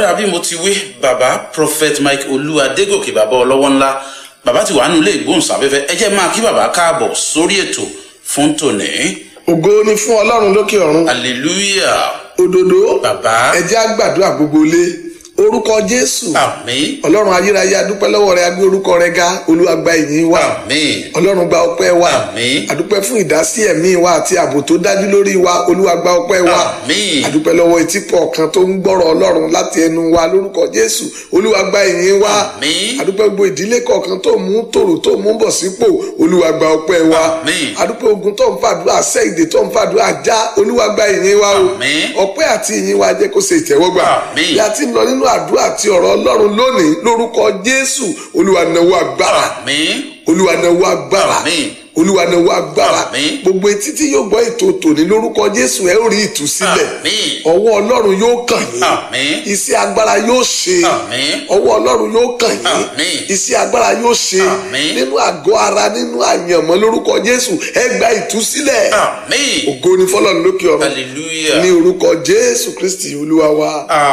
ọ̀dà bí mo ti wí bàbá prophet mike olú adégòkè bàbá ọlọ́wọ́ ńlá bàbá ti wà nínú ilé ìgbóhùnsáfẹ́fẹ́ ẹ jẹ́ máa kí bàbá káàbọ̀ sórí ètò fún tòní. ògo ni fún ọlọ́run lókè ọ̀run hallelujah òdodo bàbá ẹ jẹ́ á gbàdúrà gbogbo ilé orúkọ jésù àmín ọlọ́run ayérayé adúpẹ́ lọ́wọ́ rẹ agbé orúkọ rẹ ga olúwa gba ìyìn wa àmín ọlọ́run gba ọpẹ́ wa Àmín. adúpẹ́ fún ìdásí ẹ̀mí wa àti ààbò tó dájú lórí wa olúwa gba ọpẹ́ wa Àmín. adúpẹ́ lọ́wọ́ etí pọ̀ kan tó ń gbọ́rọ̀ ọlọ́run láti ẹnu wa lórúkọ jésù olúwa gba ìyìn wa Àmín. adúpẹ́ gbogbo ìdílé kọ̀ọ̀kan tó mú tòrò tó mú bọ̀ sípò olúwa gba ọpẹ́ wa Àmín. adúpẹ́ ogun tó ń fàdúrà sẹ́ ìdè tó ń fàdúrà já olúwa gba ìyìn wa o Àmín. ọpẹ́ àti ìyìn wa jẹ́ kó ṣe ìtẹ́wọ́gbà Àmín. bí a ti ń lọ nínú àdúrà àti ọ̀rọ̀ ọlọ́run lónìí lórúkọ jésù olúwa nawọ́ agbára àmín olúwa nawọ́ agbára Àmín. olúwa nawọ́ agbára Àmín. gbogbo etí tí yóò gbọ́ ètò tòní lórúkọ jésù ẹ ó rí ìtúsílẹ̀ Àmín. ọwọ́ ọlọ́run yóò kàn yín Àmín. iṣẹ́ agbára yóò ṣe Àmín. ọwọ́ ọlọ́run yóò kàn yín Àmín. iṣẹ́ agbára yóò ṣe Àmín. nínú àgọ́ ara nínú àyànmọ́ lórúkọ jésù ẹ gba ìtúsílẹ̀ àmín ògo ni fọlọ́run lókè ọ̀run hallelujah. ní orúkọ jésù kristi olúwa wa.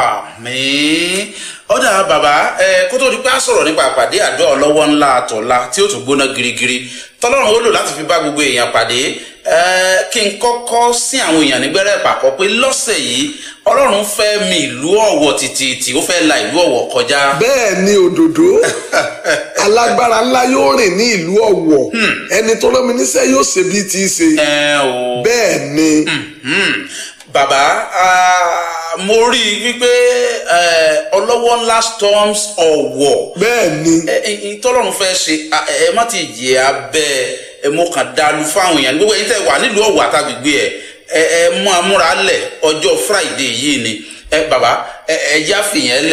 àmín ọ̀dà bàbá ẹ kó tó di pé a sọ̀rọ̀ nípa àpàdé àdó ọlọ́wọ́ ńlá àtọ̀la tí ó tún gbóná girigiri tọ́lọ́run ó lò láti fi bá gbogbo èèyàn pàdé ẹ kí n kọ́kọ́ sí àwọn èèyàn nígbẹ́rẹ́ pàkọ́ pé lọ́sẹ̀ yìí ọlọ́run fẹ́ mi ìlú ọ̀wọ̀ tìtìtì ó fẹ́ la ìlú ọ̀wọ̀ kọjá bẹ́ẹ̀ ni òdòdó alágbára ńlá yóò rìn ní ìlú ọ̀wọ̀ ẹni tó rán mi níṣẹ́ yóò ṣe bí ti ṣe ẹ o bẹ́ẹ̀ ni Hmm. bàbá ah, mo rí i wípé eh, ọlọ́wọ́ ńlá storms ọ̀wọ̀ bẹ́ẹ̀ ni tọ́lọ́run fẹ́ ṣe ah, ẹ má ti jẹ́ abẹ́ ẹ mo kàn dalu fáwọn èèyàn gbogbo ẹ̀yin tẹ́ wà nílùú ọ̀wọ̀ àtàgbègbè ẹ̀ ẹ ẹ mú amúra lẹ̀ ọjọ́ friday yìí ni ẹ bàbá ẹ ẹ já fìyẹn lẹ̀.